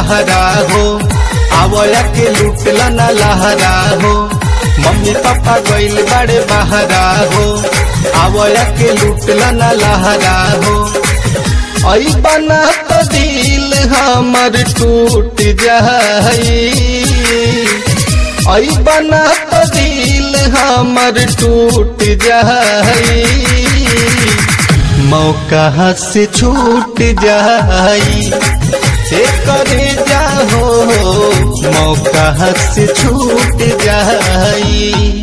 बहरा हो आवया के लुटला ना लहरा हो मम्मी पापा गइल बड़े बहरा हो आवया के लुटला ना लहरा हो आई बना तो दिल हमर टूट जाई आई बना तो दिल हमर टूट जाई मौका से छूट जाई से करे जाहो मौका से छूट जाई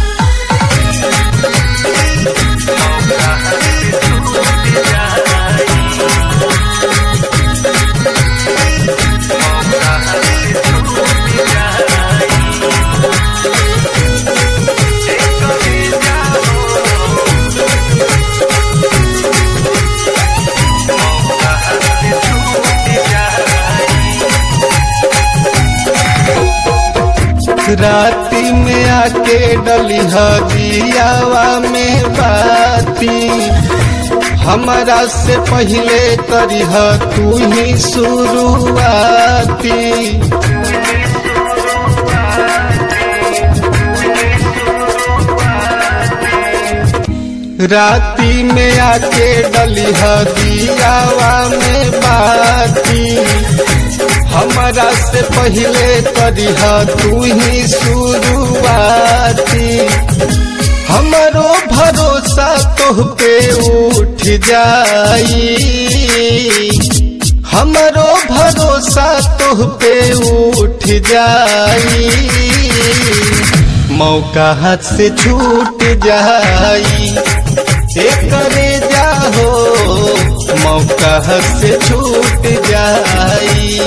राती में आके डली हदियावा में बाती हमारा से पहले करी तू ही शुरुआती राती में आके डली हदियावा में बाती हमारा से पहले करी तू ही शुरुआती हमारो भरोसा तोह पे उठ जाई हमारो भरोसा तोह पे उठ जाई मौका हाथ से छूट जाई से करे जाहो मौका हाथ से छूट जाई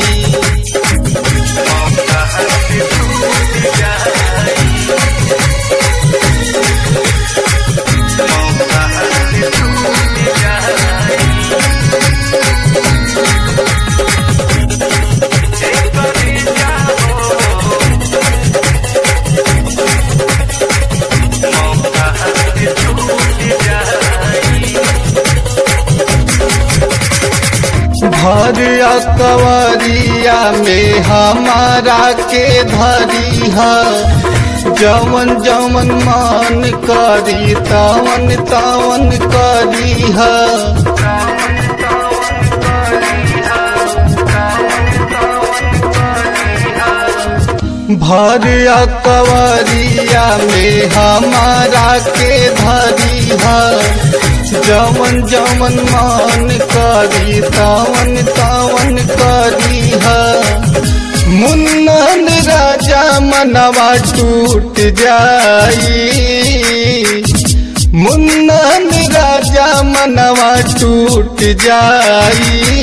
भर कवरिया में हमारा के धरी है जवन जवन मन करी तवन तवन करी है भर कवरिया में हमारा के धरी है जवन जवन मान करी तवन तवन करी है मुन्नन राजा मनवा टूट जाई मुन्नन राजा मनवा टूट जाई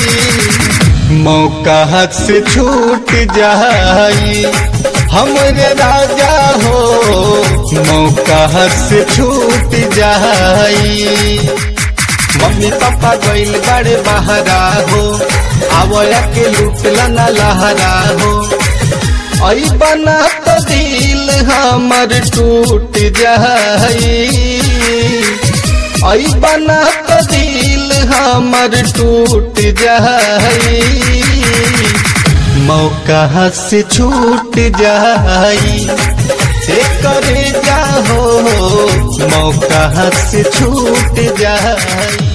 मौका हाथ से छूट जाई हमरे राजा हो मौका हाथ से छूट जाई मम्मी पापा गइल बड़े बहरा हो आवया के लुटला ना लहरा हो आई बना तो दिल हमर टूट जाई आई बना तो दिल हमर टूट जाई मौका से छूट जाई से करे जाहो मौका से छूट जाई